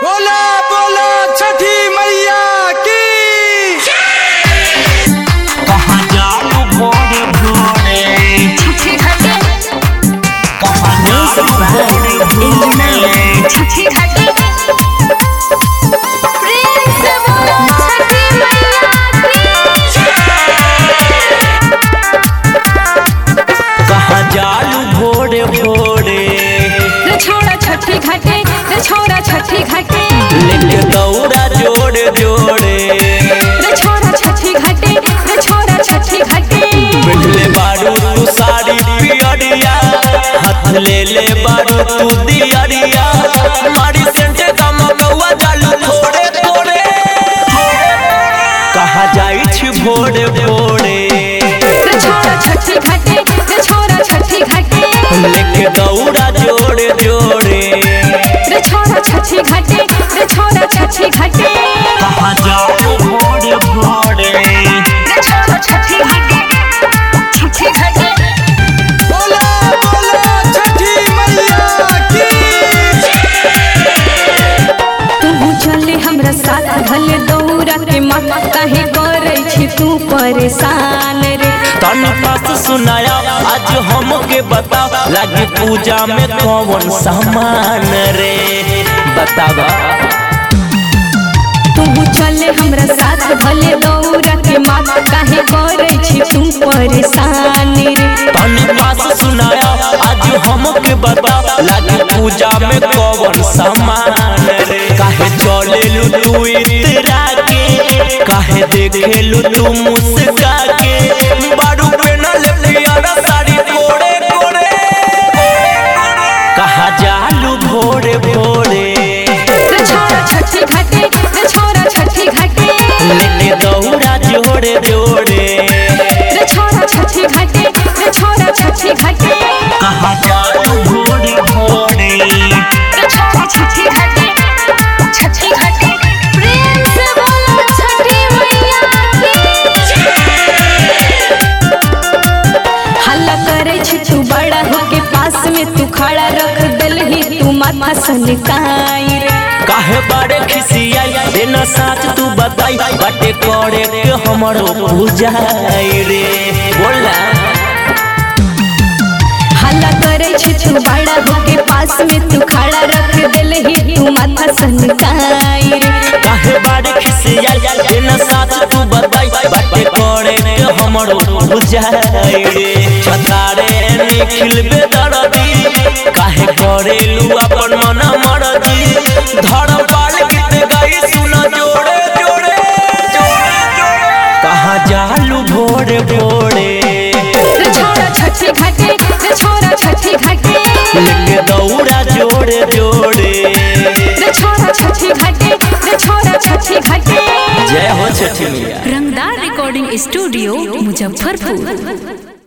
बोला बोला छठी मैया की कहाँ जालू भोरे भोरे कहाँ जालू भोरे भोरे कहाँ जालू भोरे भोरे छोड़ा छठी घाटे रे छोड़ा छठी घाटे लेके दौड़ा जोड़े जोड़े रे छोड़ा छठी घाटे रे छोड़ा छठी घाटे बैठले बारू तू साड़ी पियरिया हाथ ले ले बारू तू दियरिया मारी सेंटे का मगवा जालू थोड़े थोड़े कहाँ जाई छी भोरे भोरे रे छोड़ा छठी घाटे रे छोड़ा छठी घाटे लेके दौड़ा जोड़े जोड़े रे छोड़ा छठी घाटे रे छोड़ा छठी घाटे कहाँ जाओ भोरे भोरे रे छोड़ा छठी घाटे छठी घाटे बोला बोला छठी मैया की तू चले हमरा साथ भले दौड़ा के माँ काहे करे छी तू परेशान रे तन पास सुनाया आज हमके बता लगी पूजा में कौन सामान रे बतावा तू चले हमरा साथ भले दौड़ा के माँ काहे करे छी तू परेशान रे तन पास सुनाया आज हमके बता लगी पूजा में कौन सामान रे काहे चले लू तू इतरा के काहे देखे लू तू मुस्का के बारू पे न ले पियारा साड़ी कोड़े कोड़े कहा जालू भोरे भोरे रे छोड़ा छठी घाटे रे छोड़ा छठी घाटे लेके दौड़ा जोड़े जोड़े रे छोड़ा छठी घाटे रे छोड़ा छठी घाटे कहा जालू भोरे भोरे रे छोड़ा छठी घाटे छठी घाटे प्रेम से बोलो छठी मैया हल्ला करे छी तू बड़ा होके पास में तू खड़ा रख दलही तू माथा सनकाई रे काहे बारे खिसियाई देना साच तू बताई बाटे करे के हमरो पूजाई रे बोला हल्ला करे छी तू बड़ा होके पास में तू खड़ा रख दलही तू माथा सनकाई रे काहे बारे खिसियाई देना साच तू बताई बाटे करे के हमरो पूजाई रे छतारे निखिल बेदरदी काहे करेलू अपन मन मरदी धर्म पाल गीत गाई सुना जोड़े जोड़े जोड़े जोड़े कहाँ जालू भोरे भोरे रे छोड़ा छठी घाटे रे छोड़ा छठी घाटे लेके दौड़ा जोड़े जोड़े रे छोड़ा छठी घाटे रे छोड़ा छठी घाटे जय हो छठी मैया रंगदार रिकॉर्डिंग स्टूडियो मुजफ्फरपुर